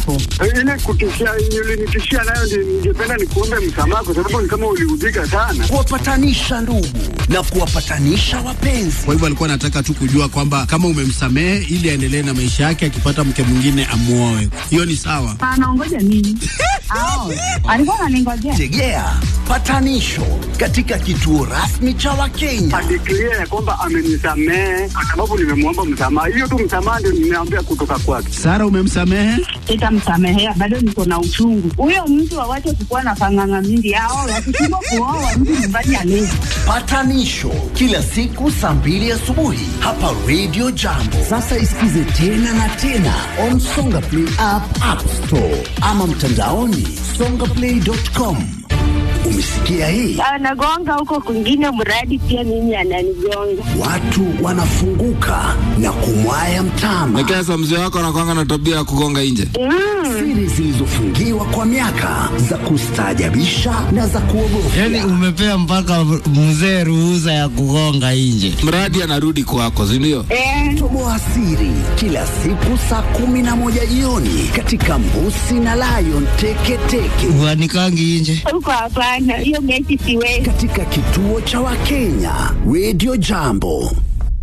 Ile kutishia ulinitishia nayo ndio ningependa nikuombe msamaha kwa sababu ni kama uliudhika sana. kuwapatanisha ndugu na kuwapatanisha wapenzi. Kwa hivyo alikuwa anataka tu kujua kwamba kama umemsamehe ili aendelee na maisha yake, akipata mke mwingine amuoe. Hiyo ni sawa. Anaongoja nini? Ao, alikuwa ananingojea. Tegea patanisho katika kituo rasmi cha Wakenya. Adeklia ya kwamba amenisamehe kwa sababu nimemwomba msamaha. Hiyo tu msamaha ndio nimeambia kutoka kwake. Sara, umemsamehe? Sitamsamehea, bado niko na uchungu. Huyo mtu awache kukuwa na panganga mingi. Ao, wakishindwa kuoa mtu nyumbani alezi. Patanisho kila siku saa mbili asubuhi hapa Radio Jambo. Sasa isikize tena na tena on Songa Play app, App Store ama mtandaoni songaplay.com. Umesikia hii? anagonga huko kwingine, mradi pia mimi ananigonga. Watu wanafunguka na kumwaya mtama. Nekesa, mzee wako anakwanga na tabia ya kugonga nje. Siri zilizofungiwa kwa miaka za kustaajabisha na za kuogofya. Yani umepea mpaka mzee ruhusa ya kugonga nje. Mradi anarudi kwako, si ndio? Eh, Toboa siri kila siku saa kumi na moja jioni katika Mbusi na Lion Teketeke Uanikangi nje. huko hapana, hiyo mechi siwezi. katika kituo cha Wakenya Radio Jambo.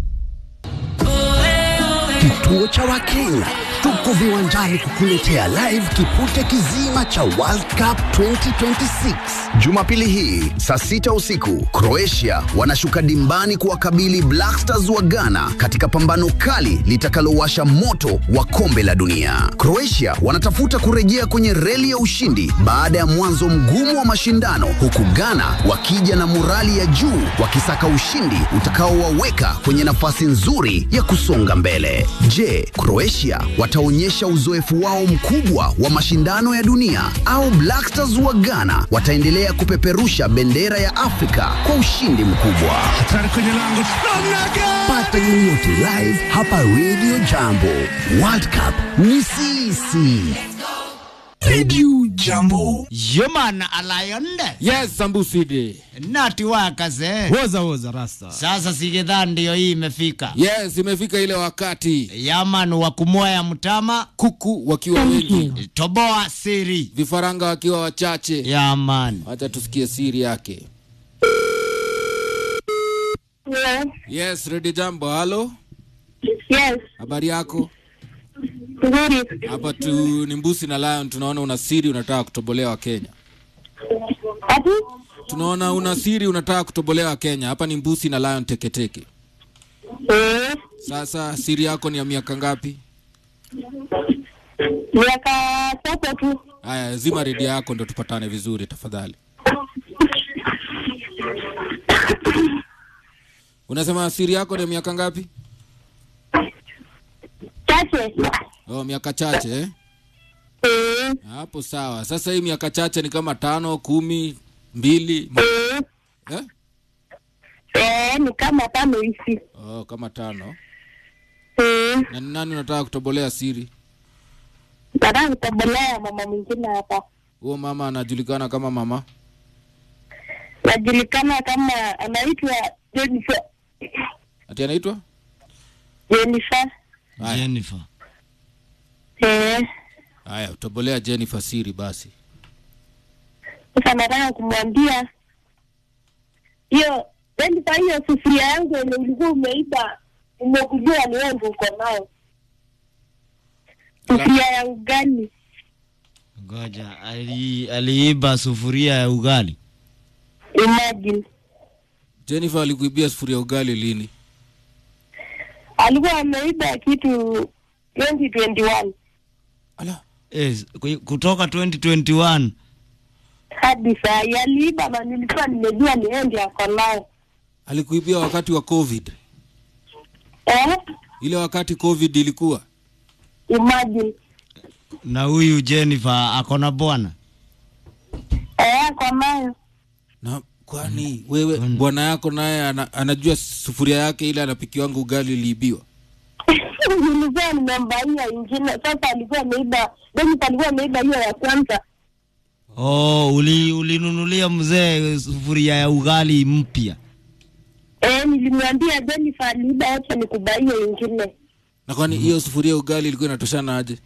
Kituo cha Wakenya tuko viwanjani kukuletea live kipute kizima cha World Cup 2026. Jumapili hii saa sita usiku Croatia wanashuka dimbani kuwakabili Black Stars wa Ghana katika pambano kali litakalowasha moto wa kombe la dunia. Croatia wanatafuta kurejea kwenye reli ya ushindi baada ya mwanzo mgumu wa mashindano, huku Ghana wakija na morali ya juu wakisaka ushindi utakaowaweka kwenye nafasi nzuri ya kusonga mbele. Je, Croatia wataonyesha uzoefu wao mkubwa wa mashindano ya dunia au Black Stars wa Ghana wataendelea kupeperusha bendera ya Afrika kwa ushindi mkubwa? Pata yoyote live hapa Radio Jambo. World Cup ni sisi. Radio Jambo. Yomana alayonde. Yes, Sambuside. Nati wakase. Woza woza rasta. Sasa sigedha ndio hii imefika. Yes, imefika ile wakati Yaman wa kumwaya mtama. kuku wakiwa wengi, Toboa siri. vifaranga wakiwa wachache. Yaman. Wacha tusikie siri yake. Yes, Yes, Ready Jambo. Halo, yes, habari yako? nzuri. Hapa tu ni Mbusi na Lion, tunaona una siri unataka kutobolea Wakenya. Ati Tunaona una siri unataka kutobolea Wakenya. Hapa ni Mbusi na Lion Teketeke. eh, Sasa siri yako ni ya miaka ngapi? miaka sasa tu. Haya, zima redio yako ndo tupatane vizuri tafadhali. Unasema siri yako ni ya miaka ngapi? Chache. Oh, miaka chache eh? Eh, Hapo sawa. Sasa hii miaka chache ni kama tano, kumi, mbili eh, eh? eh, ni kama tano hivi. Oh, kama tano. Eh, Na ni nani unataka kutobolea siri? nataka kutobolea mama mwingine hapa. Huo mama anajulikana kama mama Najulikana kama anaitwa Jennifer. ati anaitwa Jennifer. haya. Jennifer. Eh, Haya, utobolea Jennifer siri basi. sasa nataka kumwambia hiyo Jennifer, hiyo sufuria yangu yenye ulikuwa umeiba, umekujua ni wewe ndio uko nayo. Sufuria ya ugali. Ngoja, ali, aliiba sufuria ya ugali. Imagine. Jennifer alikuibia sufuria ya ugali lini? alikuwa ameiba kitu 2021 Ala, Eh, ku- kutoka 2021 hadi saa hii aliiba, na nilikuwa nimejua ni yeye ndiye ako nayo alikuibia wakati wa COVID. eh, Ile wakati COVID ilikuwa. imagine na huyu Jennifer akona bwana. eh, ako nayo Na kwani wewe bwana yako naye ana, anajua sufuria yake ile anapikiwangu ugali iliibiwa? nilikuwa nimembaia ingine. Sasa alikuwa ameiba, Dennis alikuwa ameiba hiyo ya kwanza Oh, uli ulinunulia mzee sufuria ya ugali mpya. eh, nilimwambia Jennifer aliiba, acha nikubaie ingine Na kwani hiyo sufuria ya ugali ilikuwa inatoshana aje?